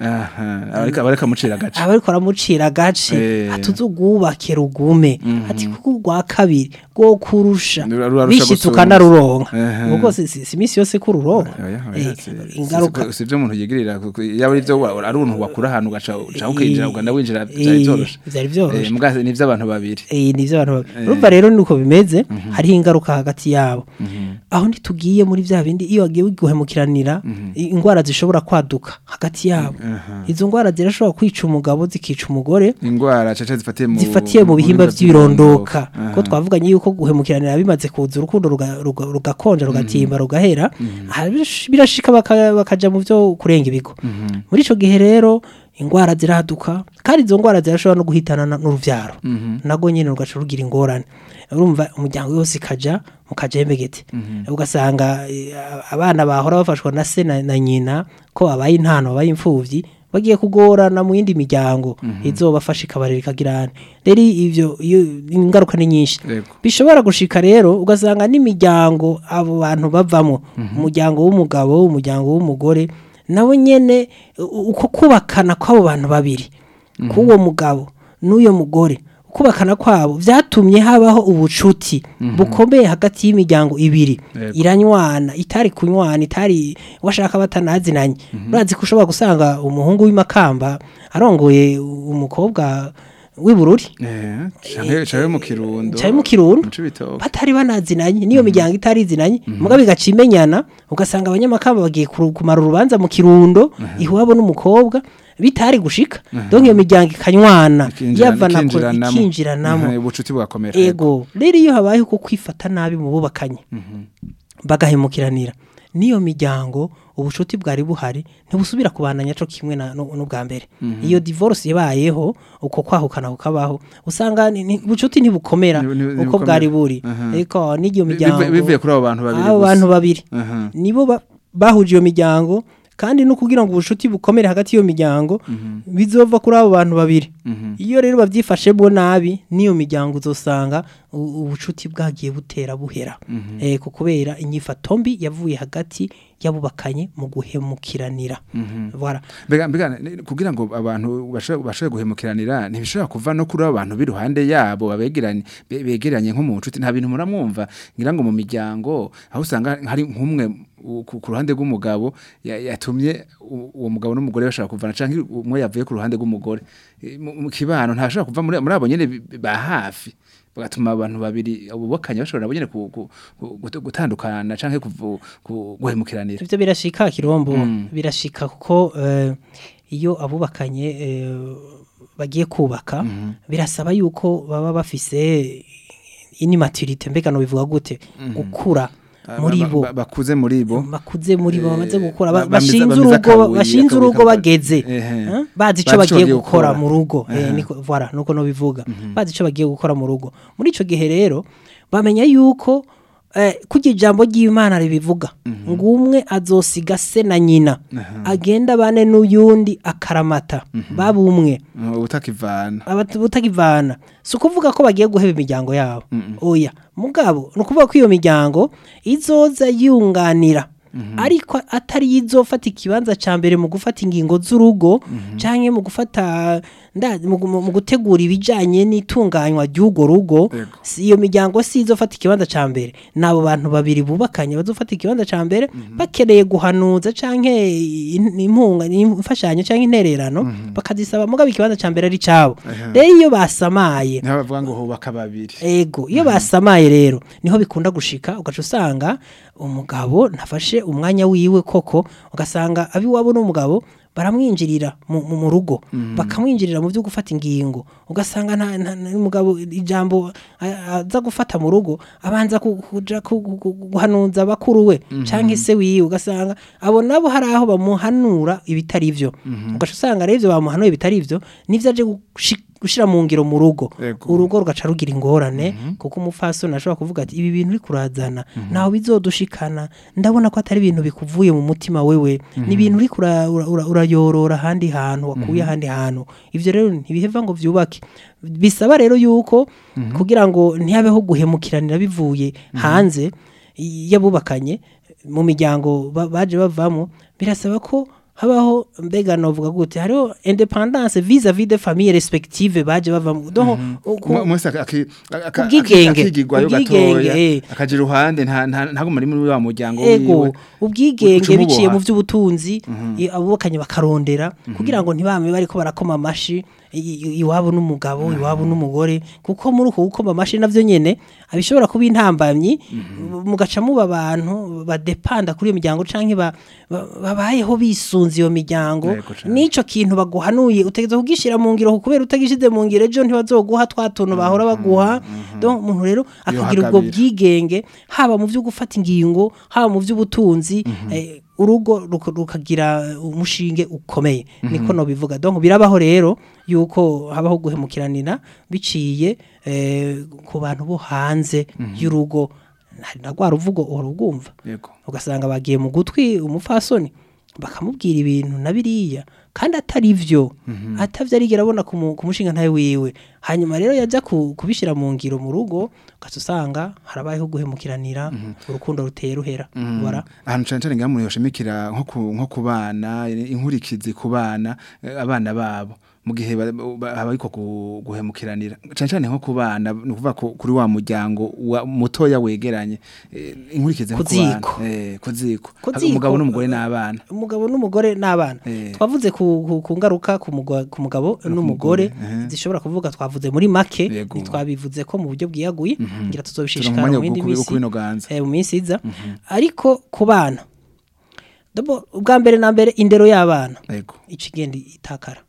aha abareka abareka mucira gace aba ariko aramucira agace Eh. atuzugubake rugume ati kuko urwa kabiri rwo kurusha Rura- rurarusha bishitse gusumba. ukanaruronka Ehe. ubwo si si- si iminsi yose ko ururonka Oya, Eh, oya, si- si- ingaruka si- si ibyo umuntu yigirira kuko yaba ari byo wa- ari umuntu wakura ahantu ugaca uca ukinjira uganda winjira Eh, byari byoroshe byari byoroshe. Eh, muga ni iby'abantu babiri Eh, ni byo abantu ba- urumva rero nuko bimeze hariho ingaruka hagati yabo aho ntitugiye muri bya bindi iyo wagiye guhemukiranira i- indwara zishobora kwaduka hagati yabo izo ndwara zirashobora kwica umugabo zikica umugore indwara caca zifatiye mu zifatiye mu bihimba by'ibirondoka Aha. ko twavuganye yuko guhemukiranira bimaze kuza urukundo ruga- ruga- rugakonja rugatimba rugahera aha birash- birashika baka- bakaja mu byo kurenga ibigo muri ico gihe rero indwara ziraduka kandi izo ndwara zirashobora no guhitana na- n'uruvyaro nago nyene rugaca rugira ingorane urumva umuryango wose ikaja mu kajembegete ugasanga eh, abana bahora bafashwa na se na, na nyina ko babaye intano babaye imfuvyi bagiye kugorana mu yindi miryango izobafasha ikabarera ikagirana rero ivyo iyo ingaruka ni nyinshi Yego. bishobora gushika rero ugasanga n'imiryango abo bantu bavamo umuryango w'umugabo umuryango w'umugore nabo nyene u- uko kubakana kw'abo bantu babiri k'uwo mugabo n'uyo mugore kubakana kwabo vyatumye habaho ubucuti bukomeye hagati y'imiryango ibiri Yego. iranywana itari kunywana itari washaka batanazinanye urazi ko ushobora gusanga umuhungu w'imakamba arongoye umukobwa w'ibururi Eh, canke canke mu kirundo cari mu kirundo mu cibitoke batari banazinanye niyo miryango itari izinanye mugabo igaca imenyana ugasanga abanyamakamba bagiye kuru- kumara urubanza mu kirundo iwabo n'umukobwa bitari gushika donc iyo miryango ikanywana yavana ko ikinjiranamo Aha, ubucuti bugakomera ego rero iyo habayeho ko kwifata nabi mu bubakanye bagahemukiranira n'iyo miryango ubucuti bwari buhari ntibusubira kubandanya co kimwe na- nu- n'ubwa mbere iyo divorce yabayeho uko kwahukana kukabaho usanga ni- ni- ubucuti ntibukomera Ni- ni- uko ntibukomera. bwari buri Aha. ariko n'iyo Bivuye- miryango bivuye kuri abo bantu babiri abo gusa. bantu babiri Aha. nibo ba- bahuje iyo miryango kandi no kugira ngo ubucuti bukomere hagati y'iyo miryango bizova kuri abo bantu babiri iyo rero babyifashemo nabi n'iyo miryango uzosanga u- ubucuti bwagiye butera buhera eh, ku kubera inyifato mbi yavuye hagati y'abubakanye mu guhemukiranira Voilà. mbega mbega ni- kugira ngo abantu bashobore bashobore guhemukiranira ntibishobora kuva no kuri abo bantu b'iruhande yabo babegeranye be- begeranye nko mu nshuti nta bintu muramwumva ngira ngo mu miryango aho usanga hari nk'umwe u- ku ku ruhande rw'umugabo ya- yatumye u- uwo mugabo n'umugore bashaka kuvana canke umwe yavuye ku ruhande rw'umugore Eh, mu mu kibano ntashobora kuva muri muri abo nyene bi- ba hafi bagatuma abantu babiri ububakanye bashobora nabo nyene ku- ku- ku- gutu- gutandukana canke kuvu- ku- guhemukiranira ivyo birashika kirombo birashika kuko eh, iyo abubakanye eh, bagiye kubaka birasaba yuko baba bafise inimaturite mbega no bivuga gute gukura muri Ba- bo ba- bakuze muri bo bakuze muri bo bamaze Eh, gukura ba- ba- bamiza- bashinze bamiza urugo akabuye, bashinze akabuye urugo kaba- bageze Ehe. eh, bazi ico Bazi ico bagiye bagiye gukora gukora. mu rugo eh, Aha. niko voilà nuko no bivuga bazi ico bagiye gukora mu rugo muri ico gihe rero bamenya yuko eh, kurya ijambo ry'Imana ribivuga ngo umwe azosiga se na nyina agenda bane n'uyundi akaramata baba umwe Uh, utakivana abatu- butakivana si ukuvuga ko bagiye guheba imiryango yabo oya mugabo ni ukuvuga ko iyo miryango izoza yunganira ariko atari yo izofata ikibanza cya mbere mu gufata ingingo z'urugo cyangwa mu gufata nda- mu gu- mu gutegura ibijyanye n'itunganywa ry'urwo rugo Yego. si iyo miryango si izofata ikibanza cya mbere ni abo bantu babiri bubakanye bazofata ikibanza cya mbere bakeneye guhanuza cyangwa impunga imfashanyo cyangwa intererano bakazisaba mugabo ikibanza cya mbere ari cyabo rero iyo basamaye niho bavuga ngo hubaka babiri ego iyo basamaye rero niho bikunda gushika ugaca usanga umugabo ntafashe umwanya wiwe koko ugasanga abiwabo n'umugabo baramwinjirira mu, mu, mu rugo bakamwinjirira mu byo gufata ingingo ugasanga nta, nta, nta umugabo ijambo a- aza gufata mu rugo abanza ku- kuja ku- ku- ku- guhanuza bakuru we canke se wiwe ugasanga abo nabo hari aho bamuhanura ibitari byo ugaca usanga rero ivyo bamuhanuye bitari byo nivyo aje gushi- gushira mu ngiro mu rugo Ego. urugo rugaca rugira ingorane kuko umupfasoni ashobora kuvuga ati ibi bintu uri kurazana naho bizodushikana ndabona ko atari ibintu bikuvuye mu mutima wewe ni ibintu uri kura- ura- ura- urayorora ahandi hantu wakuye ahandi hantu ivyo rero ntibiheva ngo vyubake bisaba rero yuko kugira ngo ntihabeho guhemukiranira bivuye hanze y'abubakanye mu miryango ba- baje bavamo birasaba ko habaho mbega novuga gute hariho independance vis-à-vis de famille respective baje bava mu donc uku- Umwe wese aki- aki- aka- Ubwigenge. akigigwayo Ubwigenge, gatoya eh. akagira uruhande nta nta- ntaguma ari muri wa muryango ego wiwe ubwigenge Uca umuboha. biciye mu by'ubutunzi i- abubakanye bakarondera kugira ngo ntibame bariko barakoma amashi i- i- iwabo n'umugabo iwabo n'umugore kuko muri uko gukoma amashi navyo nyene abishobora kuba intambamyi mugaca muba abantu badepanda kuri iyo miryango canke ba- ba- babayeho bisunze iyo miryango Yego cane. nico kintu baguhanuye utegeza kugishira mu ngiro kubera utagishize mu ngiro ejo ntibazoguha twa tuntu bahora baguha donc umuntu rero akagira ubwo hakabira. bwigenge haba mu byo gufata ingingo haba mu by'ubutunzi eh, urugo ruka- rukagira umushinge ukomeye niko no bivuga donc birabaho rero yuko habaho guhemukiranira biciye eh, ku bantu bo hanze y'urugo hari na rwa ruvugo urubwumva yego ugasanga bagiye mu gutwi umupfasoni bakamubwira ibintu na biriya kandi atari byo atavyo arigera abona ku mu- ku mushinga ntawe wiwe hanyuma rero yajya ku- kubishyira mu ngiro mu rugo ugaca usanga harabayeho guhemukiranira urukundo ruteye ruhera Voilà. ahantu cyane cyane ngamuntu yoshimikira nko ku nko ku bana inkurikizi ku bana eh, abana babo mu gihe ba- ba- haba ariko gu- guhemukiranira cyane cyane nko ku bana ni ukuvuga ku- kuri wa muryango wa mutoya wegeranye eh, inkurikizi nko Ku ku bana ziko. eh, ku ziko Ku Haba ziko, umugabo n'umugore eh, n'abana umugabo n'umugore n'abana Eh. twavuze ku, ku, ku ngaruka ku, mugo- ku mugabo n'umugore eh. zishobora kuvuga twavuze muri make Yego. ntitwabivuze ko mu buryo bwiyaguye ngira turonka tuzobishishikara umwanya mu yindi wo minsi kubinoganza eh, mu minsi iza ariko ku bana D'abord, ubwa mbere na mbere indero y'abana yego ica igenda itakara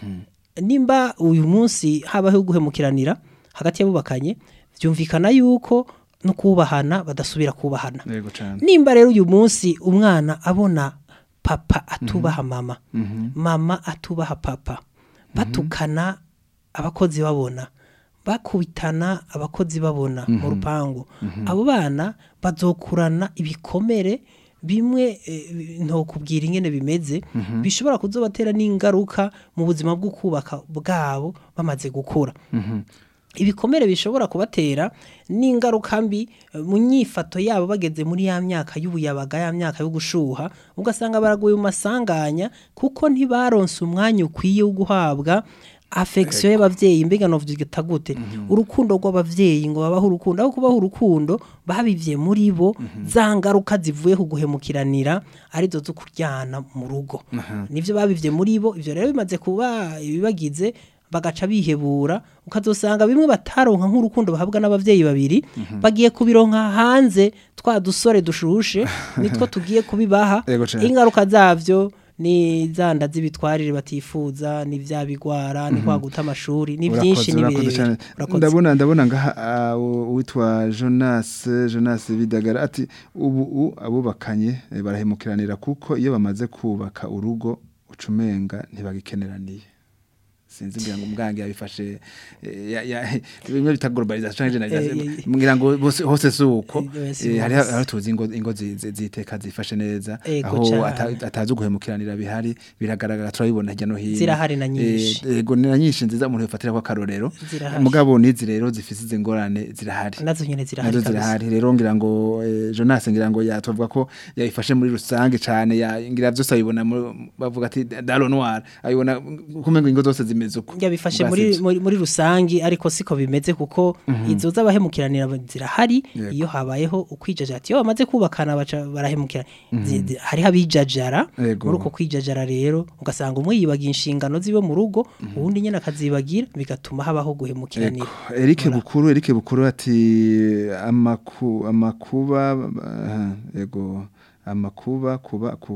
nimba uyu munsi habaho guhemukiranira hagati y'abubakanye byumvikana yuko no kubahana badasubira kubahana yego cyane nimba rero uyu munsi umwana abona papa atubaha mama mama atubaha papa batukana abakozi babona bakubitana abakozi babona mu rupangu abo bana bazokurana ibikomere bimwe eh, ntokubwira ingene bimeze bishobora kuzobatera n'ingaruka mu buzima bwo kubaka bwabo bamaze gukura ibikomere bishobora kubatera n'ingaruka mbi eh, mu nyifato yabo bageze muri ya myaka y'ubuyabaga ya myaka yo gushuha ugasanga baraguye mu masanganya kuko ntibaronse umwanya ukwiye wo guhabwa affection y'abavyeyi mbega novyita gute urukundo rw'abavyeyi ngo babaho urukundo aho kubaho urukundo babivye muri bo za ngaruka zivuye ku guhemukiranira arizo zo kuryana mu rugo nivyo babivye muri bo ivyo rero bimaze kuba ibibagize bagaca bihebura ukazosanga bimwe bataronka nk'urukundo bahabwa n'abavyeyi babiri bagiye kubironka hanze twa dusore dushushe nitwo tugiye kubibaha Yego cane. ingaruka zavyo ni zanda z'ibitwarire batifuza ni vya bigwara ni kwa guta amashuri ni byinshi ni urakoze cyane birebire Urakoze. ndabona ndabona ngaha ah, u- uwitwa Jonas Jonas Bidagara ati ubu u- abubakanye eh, barahemukiranira kuko iyo bamaze kubaka urugo ucumenga ntibagikeneraniye sinzi ngira ngo umwangi yabifashe eh, ya- ya- bimwe bita globalization Eh, eh, generalization ngira ngo bose hose suko Eh, si hari hose. hari tuzi ingo ingo zi- zi- ziteka zifashe neza Ego aho cane. ata- atazi guhemukiranira bihari biragaragara turabibona hirya no hino Zirahari na nyinshi. Eh, ego ni na nyinshi nziza umuntu yafatira ko akarorero Zirahari. mugabo nizi rero zifise izi ngorane zirahari nazo nyene zirahari nazo kabisa. zirahari rero ngira ngo eh, Jonas ngira ngo yatwavuga ko yayifashe muri rusange cyane ya ngira byose abibona mu- bavuga ati dalo noir abibona kumengo ingo zose zimeze uko yabifashe Ubwa muri, sivyo. muri, muri rusangi ariko siko bimeze kuko izo z'abahemukiranira zirahari Yego. iyo habayeho ukwijajara ati iyo bamaze kubakana baca barahemukira Zi- zi- hariho abijajara Yego. muri uko kwijajara rero ugasanga umwe yibagira inshingano ziwe mu rugo uwundi nyene akazibagira bigatuma habaho guhemukiranira Ego. Eric Bukuru Eric Bukuru ati amaku amakuba aha, ego amakuba kuba ku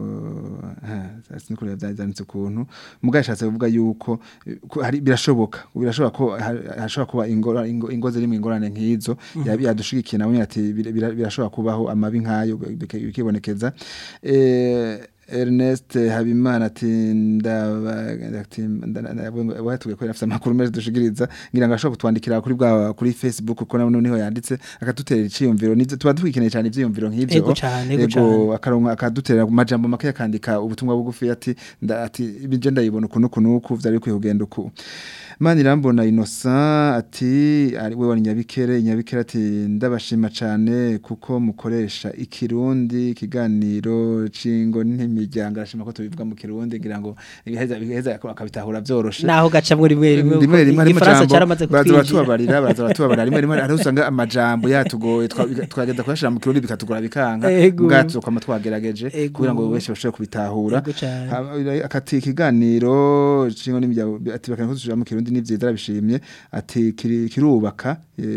sinikuri byazanitse kuntu mugaye shatse kuvuga yuko eh, ko hari birashoboka birashoboka ko ha- hashobora kuba ingora ingo, ingo ziri mu ingorane nk'izo yabi yadushigikiye nawe ati bir- bir- birashobora kubaho amabi nkayo bike- bikibonekeza eh Ernest Habimana ati ndaba ati watuge ko yafite amakuru meza dushigiriza ngira ngo ashobora kutwandikira kuri bwa kuri Facebook kuko nawe niho yanditse akadutera iciyumviro nivyo tuba twikeneye cyane ivyiyumviro nk'ivyo Ego cane, ego cane. akaronka akadutera mu majambo make yakandika ubutumwa bugufi ati nda ati ibije ndayibona ukuntu ukuntu uku vyari bikwiye kugenda uku Manirambona Innocent ati ari we wari nyabikere nyabikere ati ndabashima cyane kuko mukoresha ikirundi ikiganiro cingo n'imiryango arashima ko tubivuga mu kirundi ngira ngo igaheza bigaheza akabitahura byoroshe naho gacamwe rimwe rimwe rimwe rimwe harimo igifaransa ijambo cyaramaze baraza kutwinjira baratubabarira baraza baratubabarira rimwe rimwe hari usanga amajambo yatugoye twa- twagenda kuyashira mu kirundi bikatugora bikanga Ego. ubwacu kwama twagerageje Ego. kugira ngo wese bashobore kubitahura Ego cane. Haba- akati ikiganiro cingo n'imiryango ati bakana ko tushira mu kirundi ni vyiza arabishimye ati kiri- kirubaka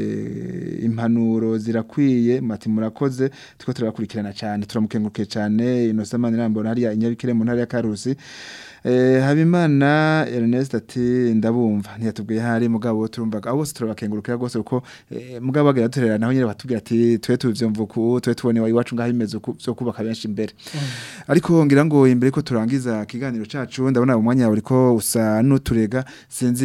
eh, impanuro zirakwiye mati murakoze tuko turabakurikirana cyane turamukengurukiye cyane Innocent Manirambona hariya inyabikire mu ntara ya Karusi Eh, Habimana Ernest ati ndabumva ntiyatubwiye hari mugabo turumvaga abo bose turabakengurukira gose uko eh, mugabo bagira turera naho nyine batubwira ati twe tuvyumva uku twe tubone wa iwacu ngaho bimeze uku byo kubaka benshi imbere ariko ngira ngo imbere ko turangiza kiganiro cacu ndabona umwanya uriko usa nuturega sinzi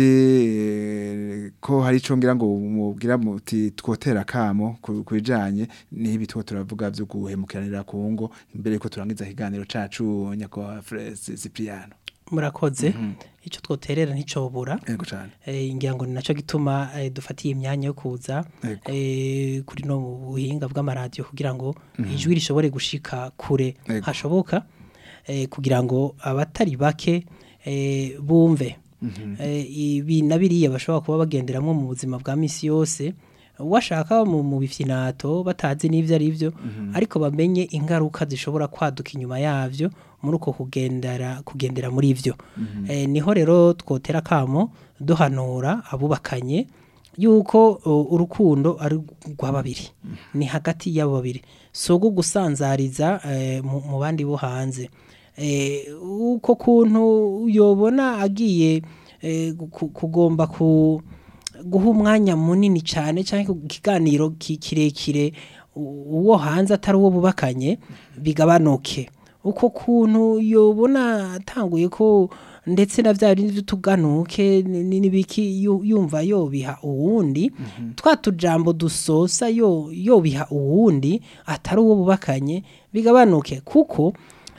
eh, ko hari ico ngira ngo mubwira muti twotera kamo ku ku bijanye n'ibi two turavuga byo guhemukiranira ku ngo imbere ko turangiza kiganiro cacu nyakwa Frez Cipriano murakoze icyo twoterera nticobura Ego cyane. Eh, ngira ngo ni nacyo gituma eh, dufatiye imyanya yo kuza Ego. eh, kuri no mu buhinga bw'amaradiyo kugira ngo ijwi rishobore gushika kure Ego. hashoboka eh, kugira ngo abatari bake eh, bumve Eh, ibi na biriya bashobora kuba bagenderamo mu buzima bwa misi yose washaka mu mu bifyinato batazi n'ivyo ari byo ariko bamenye ingaruka zishobora kwaduka inyuma yavyo muri uko kugendera kugendera muri ivyo eh, niho rero twotera kamo duhanura abubakanye yuko uh, urukundo ari rwa babiri ni hagati y'abo babiri si ugu gusanzariza eh, mu mu bandi bo hanze eh, uko kuntu yobona agiye eh, ku- kugomba ku guha umwanya munini cyane cyangwa ikiganiro ki- kirekire u- uwo hanze atari uwo bubakanye bigabanuke uko kuntu yobona atanguye ko ndetse na bya bindi tuganuke n'ibiki yu- yumva yobiha uwundi twa tujambo dusosa yo yobiha uwundi atari uwo bubakanye bigabanuke kuko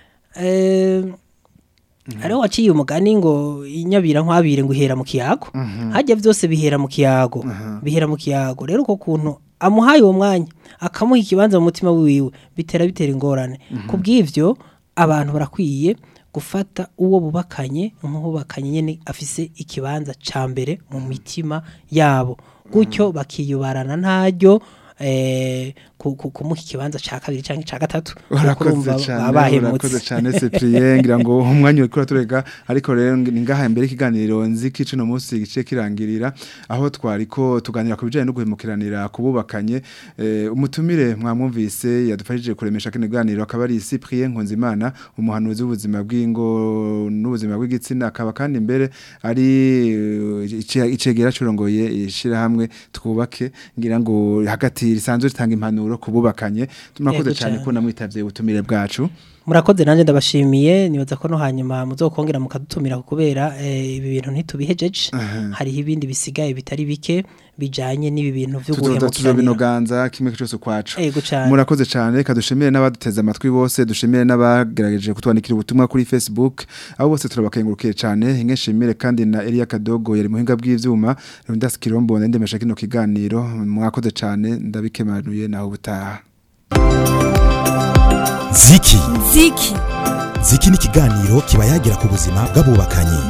eh, hariho waciye umugani ngo inyabira nkwabire ngo ihera mu kiyago hajya byose bihera mu kiyago bihera mu kiyago rero uko kuntu amuhaye uwo mwanya akamuha ikibanza mu mutima wiwe bitera bitera ingorane ku bw'ibyo abantu barakwiye gufata uwo bubakanye nk'ubakanye nyine afise ikibanza cya mbere mu mitima yabo gutyo bakiyubarana ntaryo eh, ku- ku- kumuha ikibanza cya kabiri cyangwa icya gatatu urakoze urumva cyane baba bahemutse. urakoze cyane Cyprien ngira ngo umwanya uri kuraturega ariko rero ni ngaha imbere ikiganiro nzi kici no munsi gice kirangirira aho twari ko tuganira ku bijanye no guhemukiranira kububakanye eh, umutumire mwamwumvise yadufashije kuremesha kino kiganiro akaba ari Cyprien Nkunzimana umuhanuzi w'ubuzima bw'ingo n'ubuzima bw'igitsina akaba kandi imbere ari eh, ice- icegera curongoye ishira hamwe twubake ngira ngo hagati risanzwe ritanga impanuro kububakanye murakoze Yego cyane cane. ko namwitavye ubutumire bwacu murakoze nanjye ndabashimiye nibaza ko no hanyuma muzokongera mukadutumira kubera eh, ibi bintu ntitubihejeje hariho ibindi bisigaye bitari bike bijanye n'ibi bintu byo tuzoza guhemukirana tuzobinoganza kimwe cyose ukwacu Ego cane. murakoze cyane kadushimire n'abaduteze amatwi bose dushimire n'abagerageje kutwandikira ubutumwa kuri Facebook abo bose turabakengurukiye cyane inge shimire kandi na Elia Kadogo yari muhinga bw'ivyuma Rundas Kirombo ndemesha kino kiganiro mwakoze cyane ndabikemanuye naho ubutaha ziki ziki ziki ni ikiganiro kiba yagira ku buzima bw'abubakanye